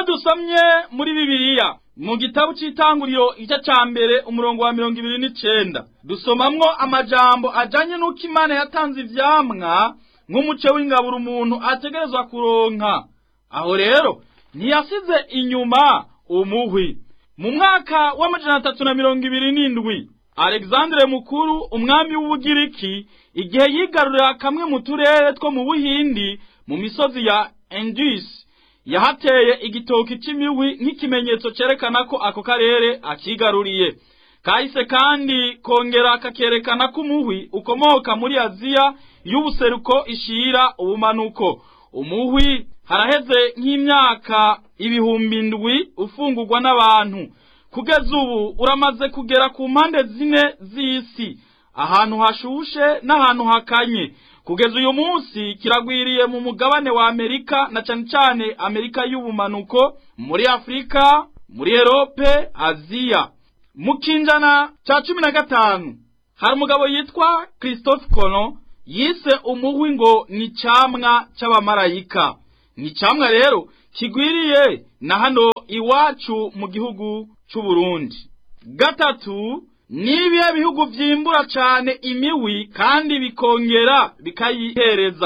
iyo dusomye muri bibiliya mu gitabo c'itanguriro igice ca mbere umurongo wa mirongo ibiri n'icenda dusomamwo amajambo ajanye n'uko imana yatanze ivyamwa nk'umuce w'ingaburo umuntu ategerezwa kuronka aho rero ntiyasize inyuma umuhwi mu mwaka w'amajana atatu na mirongo ibiri n'indwi alexandre mukuru umwami w'ubugiriki igihe yigarurira kamwe mu turere two mu buhindi mu misozi ya indus yahateye igitoki c'imihwi nk'ikimenyetso cerekana ko ako karere akigaruriye kahise kandi kongera kakerekana ko umuhwi ukomoka muri aziya y'ubuseruko ishira ubumanuko umuhwi haraheze nk'imyaka ibihumbi ndwi ufungurwa n'abantu kugeza ubu uramaze kugera ku mpande zine z'isi ahantu hashushe n'ahantu hakanye kugeza uyu munsi kiragwiriye mu mugabane wa amerika na cane cane amerika y'ubumanuko muri afurika muri erope aziya mu kinjana ca cumi na gatanu hari umugabo yitwa christophe colon yise umuhwi ngo ni camwa c'abamarayika ni camwa rero kigwiriye na hano iwacu mu gihugu c'uburundi gatatu nibihe bihugu vyimbura cane imiwi kandi bikongera bikayihereza